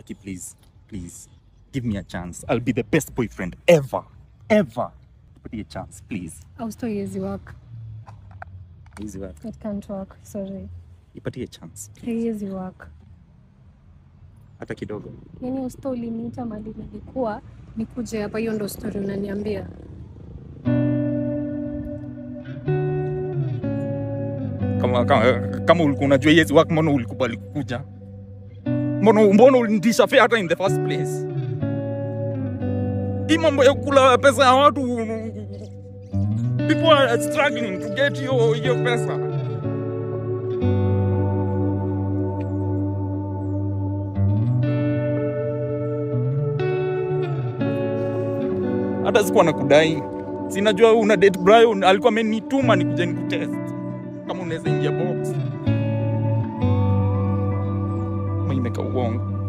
Aki, please, please, give me a chance. I'll be the best boyfriend ever, ever. Tupatie a chance, please. Austo haiwezi work. Easy work. It can't work. Sorry. Ipatie a chance, Haiwezi work. hata kidogo. Yaani usto uliniita mali nilikuwa nikuje hapa, hiyo ndo story unaniambia. Kama, kama, kama ulikuwa unajua yes work, mbona ulikubali kukuja? Mbona mbona ulinitisha fare hata in the first place? Hii mambo ya kula pesa ya watu, people are struggling to get hiyo hiyo pesa. hata sikuwa nakudai, sinajua una date Brian, alikuwa amenituma nikuje nikutest kama unaweza ingia box. Mimi nimeka uongo.